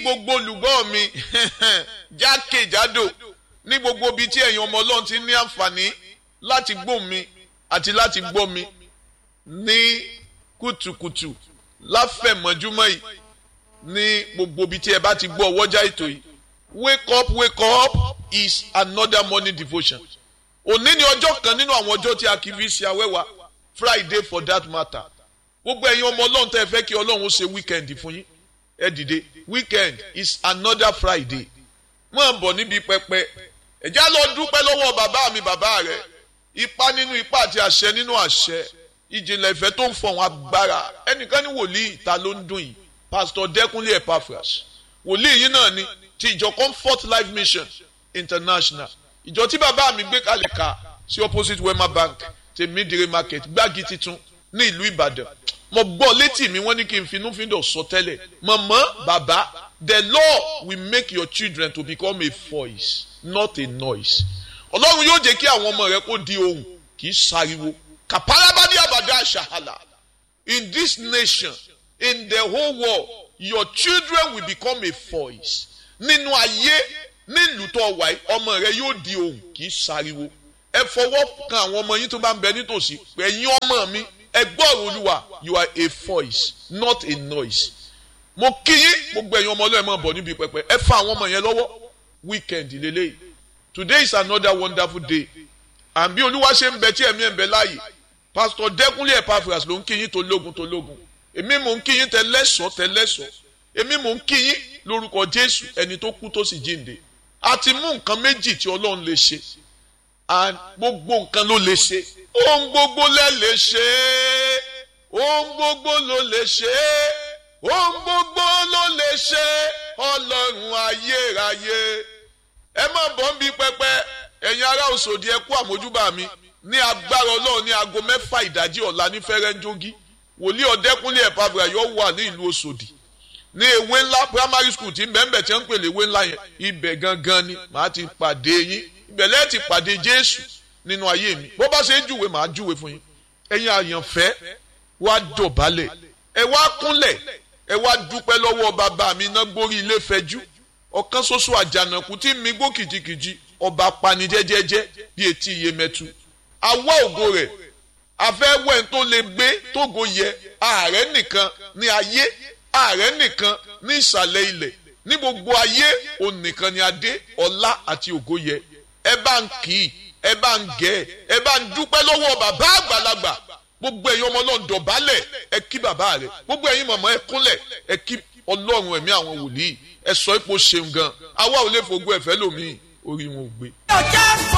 gbogbo olùgbọ́ mi jákèjádò ní gbogbo ibi tí ẹ̀yin ọmọ ọlọ́run ti ní àǹfààní láti gbọ́ mi àti láti gbọ́ mi ní kùtùkùtù láfẹ̀mọ́júmọ́ yìí ní gbogbo ibi tí ẹ bá ti gbọ́ ọwọ́jà ètò yìí wake up wake up is another morning devotion òní ni ọjọ́ kan nínú àwọn ọjọ́ tí a kì í fi ṣe awẹ́wà friday for that matter gbogbo ẹ̀yin ọmọ ọlọ́run tẹ́ ẹ fẹ́ kí ọlọ́run ó ṣe weekend fún yín ẹ dìde weekend is another friday mọ̀ bọ̀ níbi pẹpẹ ẹ̀já lọ dúpẹ́ lọ́wọ́ bàbá mi bàbá rẹ̀ ipa nínú ipa àti àṣẹ nínú àṣẹ ìjìnlẹ̀ ìfẹ́ tó ń fọ̀hún agbára ẹnìkan ní wòlíì ìta ló ń dùn yìí pastor dẹ́kunlé epaphras wòlíì yìí náà ni ti ìjọ comfort life mission international ìjọ tí bàbá mi gbé kalẹ̀ ká sí opposite wema bank tèmídìrí market gbági titun ní ìlú ìbàdàn mo gbọ́ létí mi wọ́n ní kí n finúfíndọ̀ sọ tẹ́lẹ̀ mọ̀mọ́ bàbá the law will make your children to become a voice not a noise ọlọ́run yóò jẹ́ kí àwọn ọmọ rẹ kó di ohùn kì í sáriwo kàpárábádé àbàdà àṣàhàlà in this nation in the whole world your children will become a voice nínú ayé nílùú tó wà yìí ọmọ rẹ yóò di ohùn kì í sáriwo ẹ fọwọ́ kan àwọn ọmọ yín tó bá ń bẹ nítòsí ẹ̀yin ọmọ mi ẹ gbọ́rọ̀ olúwa you are a voice not a noise mo kí yín gbogbo ẹ̀yin ọmọ ọlọ́ọ̀ ẹ̀ máa bọ̀ níbi pẹpẹ ẹ fa àwọn ọmọ yẹn lọ́wọ́ weekend lélẹ́yìí today is another wonderful day and bí olúwa ṣe ń bẹ tí ẹ̀mí ẹ̀ ń bẹ láàyè pastor dẹ́kunlé epaphras ló ń kí yín tó lógun tó lógun èmi mò ń kí yín tẹ lẹ́sọ̀ọ́ tẹ lẹ́sọ̀ọ́ èmi mò ń kí yín lórúkọ jésù ẹni tó kú tó sì jíǹde a ti mú nǹkan méjì tí ọlọ́run lè ṣe and gbogbo nǹkan ló lè ṣe ohun gbogbo lẹ lè ṣe ohun gbogbo ló lè ṣe ohun gbogbo ló lè ṣe ọlọ́run ayérayé ẹ má bọ́ ń bí pẹpẹ ẹ̀yin ará òṣòdì ẹ kú àmójúbà mi ní agbára ọlọ́run ní aago mẹ́fà ìdájí ọ̀la ní fẹ́rẹ́ńjógí wòlíì ọ̀dẹ́kúnlé ẹ̀pàbùrà yóò wà ní ìlú òṣòdì ní ewé ńlá primary school tí bẹ́ẹ̀nbẹ́ẹ̀ tí wọ́n ń pèlè ewé ńlá yẹn ibẹ̀ gangan ni màá ti pàdé yín ibẹ̀ lẹ́ẹ̀ ti pàdé jésù nínú ayé mi bó bá ṣe ń júwe màá júwe fún yín ẹ̀yin àyànfẹ́ wá dọ̀bálẹ̀ ẹ wá kúnlẹ̀ ẹ wá dúpẹ́ lọ́wọ́ bàbá mi náà gbórí ilé fẹjú ọ̀kan ṣoṣo àjànàkú tí mi gbó kìjikìji ọba pani jẹ́jẹ́jẹ́ bí etí iye mẹ́tu àwa ògo rẹ̀ afẹ́wẹ́ tó lè gbé tógo yẹ ààrẹ nìkan ní ayé ààrẹ nìkan ní ìsàlẹ̀ ilẹ̀ ní gbogbo ayé òun nìkan ni adé ọlá àti ògo yẹ ẹ bá ń kì í ẹ bá ń gẹ̀ ẹ bá ń dúpẹ́ lọ́wọ́ bàbá àgbàlagbà gbogbo ẹ̀yin ọmọ náà dọ̀bálẹ̀ ẹ kí bàbá rẹ̀ gbogbo ẹ̀yin mọ̀mọ́ ẹ kúnlẹ̀ ẹ kí ọlọ́run ẹ̀mí àwọn wòlíì ẹ sọ ipò ṣeun gan àwa ò lè fògbó ẹ̀fẹ́ lòmíì orí wọn ò gbé. ọjà sọ